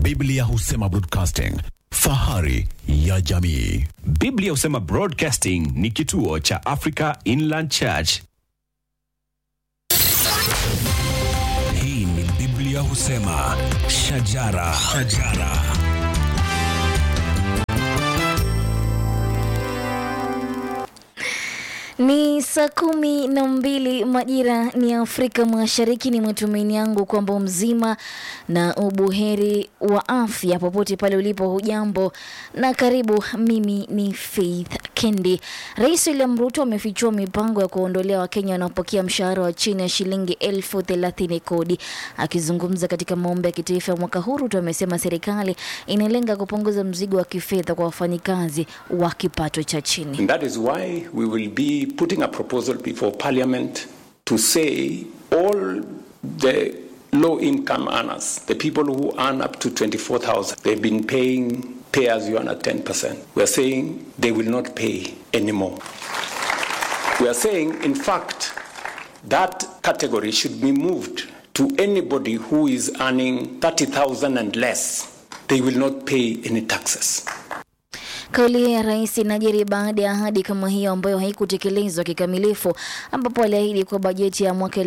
Biblia husema broadcasting, fahari ya jamii. Biblia husema Broadcasting ni kituo cha Africa Inland Church. Hii ni Biblia husema shajara, shajara. Ni saa kumi na mbili majira ni Afrika Mashariki. Ni matumaini yangu kwamba mzima na ubuheri wa afya popote pale ulipo. Hujambo na karibu. Mimi ni Faith Kendi. Rais William Ruto amefichua mipango ya kuondolea Wakenya wanaopokea mshahara wa chini ya shilingi elfu thelathini kodi. Akizungumza katika maombi ya kitaifa ya mwaka huu, Ruto amesema serikali inalenga kupunguza mzigo wa kifedha kwa wafanyikazi wa kipato cha chini. And that is why we will be putting a proposal before Parliament to say all the low income earners, the people who earn up to 24,000, they've been paying pay as you earn at 10%. We are saying they will not pay anymore. We are saying, in fact, that category should be moved to anybody who is earning 30,000 and less. They will not pay any taxes. Kauli ya rais inajiri baada ya ahadi kama hiyo ambayo haikutekelezwa kikamilifu, ambapo aliahidi kuwa bajeti ya mwaka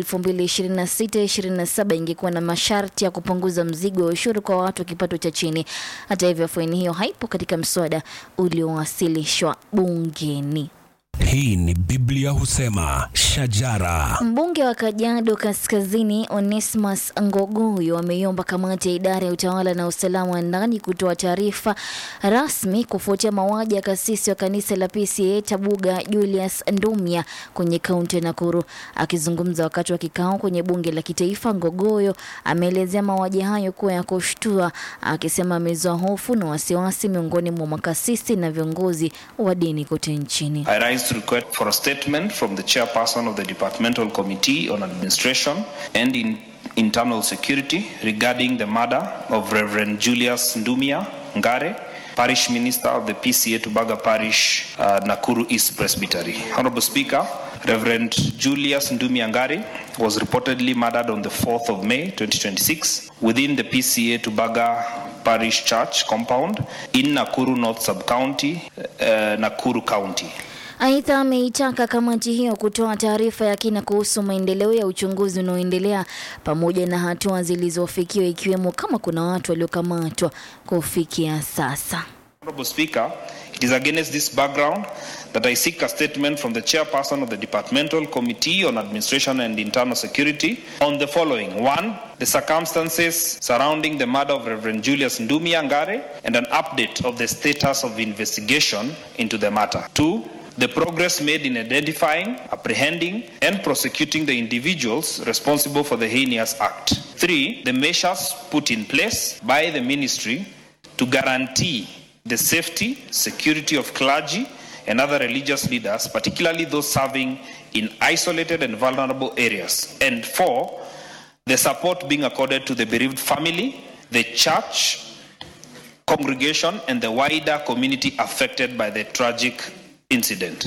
2026-2027 ingekuwa na masharti ya kupunguza mzigo wa ushuru kwa watu wa kipato cha chini. Hata hivyo, faini hiyo haipo katika mswada uliowasilishwa bungeni. Hii ni Biblia husema shajara. Mbunge wa Kajiado Kaskazini Onesmus Ngogoyo ameiomba kamati ya idara ya utawala na usalama wa ndani kutoa taarifa rasmi kufuatia mauaji ya kasisi wa kanisa la PCA Tabuga Julius Ndumia kwenye kaunti ya Nakuru. Akizungumza wakati wa kikao kwenye bunge la kitaifa, Ngogoyo ameelezea mauaji hayo kuwa ya kushtua, akisema amezua hofu na wasiwasi miongoni mwa makasisi na viongozi wa dini kote nchini. I rise to request for a statement from the chairperson of the Departmental Committee on Administration and in Internal Security regarding the murder of Reverend Julius Ndumia Ngare, Parish Minister of the PCA Tubaga Parish, uh, Nakuru East Presbytery. Honorable Speaker, Reverend Julius Ndumia Ngare was reportedly murdered on the 4th of May 2026 within the PCA Tubaga Parish Church compound in Nakuru North Sub-County, uh, Nakuru County. Aidha, ameitaka kamati hiyo kutoa taarifa ya kina kuhusu maendeleo ya uchunguzi unaoendelea pamoja na hatua zilizofikiwa ikiwemo kama kuna watu waliokamatwa kufikia sasa. Honorable Speaker, it is against this background that I seek a statement from the chairperson of the Departmental Committee on Administration and Internal Security on the following. One, the circumstances surrounding the murder of Reverend Julius Ndumia Ngare and an update of the status of investigation into the matter. Two, the progress made in identifying, apprehending, and prosecuting the individuals responsible for the heinous act. Three, the measures put in place by the ministry to guarantee the safety, security of clergy and other religious leaders, particularly those serving in isolated and vulnerable areas. And four, the support being accorded to the bereaved family, the church, congregation, and the wider community affected by the tragic incident.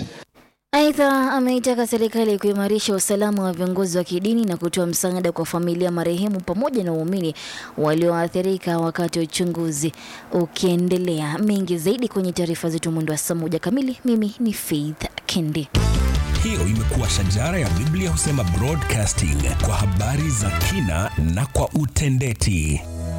Aidha, ameitaka serikali kuimarisha usalama wa viongozi wa kidini na kutoa msaada kwa familia marehemu pamoja na waumini walioathirika wakati wa uchunguzi ukiendelea. Mengi zaidi kwenye taarifa zetu mwendo wa saa moja kamili. Mimi ni Faith Kendi. Hiyo imekuwa shajara ya Biblia husema broadcasting kwa habari za kina na kwa utendeti.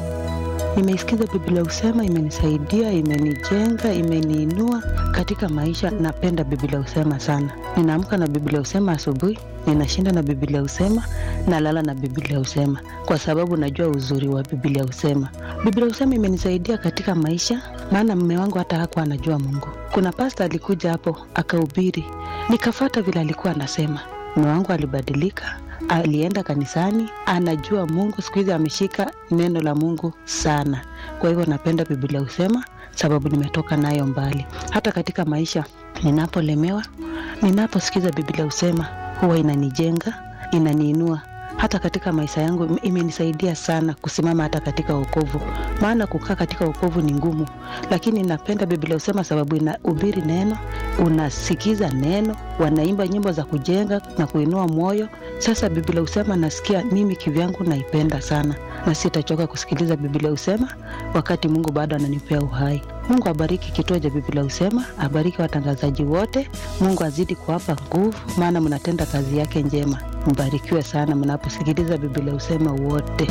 Nimeisikiza Biblia Husema, imenisaidia, imenijenga, imeniinua katika maisha. Napenda Biblia Husema sana. Ninaamka na Biblia Husema asubuhi, ninashinda na Biblia Husema, nalala na Biblia Husema kwa sababu najua uzuri wa Biblia Husema. Biblia Husema imenisaidia katika maisha, maana mume wangu hata hakuwa anajua Mungu. Kuna pasta alikuja hapo akahubiri, nikafata vile alikuwa anasema. Mume wangu alibadilika, alienda kanisani, anajua Mungu. Siku hizi ameshika neno la Mungu sana. Kwa hivyo napenda Biblia husema, sababu nimetoka nayo mbali. Hata katika maisha ninapolemewa, ninaposikiza Biblia husema, huwa inanijenga, inaniinua hata katika maisha yangu ime- imenisaidia sana kusimama hata katika wokovu, maana kukaa katika wokovu ni ngumu, lakini napenda Biblia husema sababu inahubiri neno, unasikiza neno, wanaimba nyimbo za kujenga na kuinua moyo. Sasa Biblia husema nasikia mimi kivyangu naipenda sana, na sitachoka kusikiliza Biblia husema wakati Mungu bado ananipea uhai. Mungu abariki kituo cha Biblia husema, abariki watangazaji wote. Mungu azidi kuwapa nguvu, maana mnatenda kazi yake njema. Mbarikiwe sana mnaposikiliza Biblia husema wote.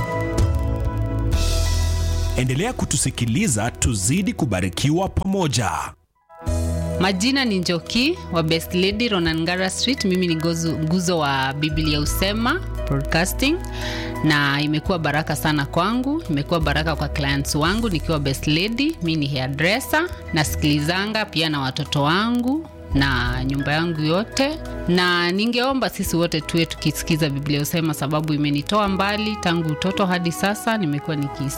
Endelea kutusikiliza, tuzidi kubarikiwa pamoja. Majina ni Njoki wa Best Lady Ronangara Street. Mimi ni gozu- nguzo wa Biblia Usema Broadcasting, na imekuwa baraka sana kwangu, imekuwa baraka kwa clients wangu nikiwa Best Lady. Mi ni hairdresser, nasikilizanga pia na watoto wangu na nyumba yangu yote, na ningeomba sisi wote tuwe tukisikiza Biblia Usema, sababu imenitoa mbali tangu utoto hadi sasa, nimekuwa nikisikiza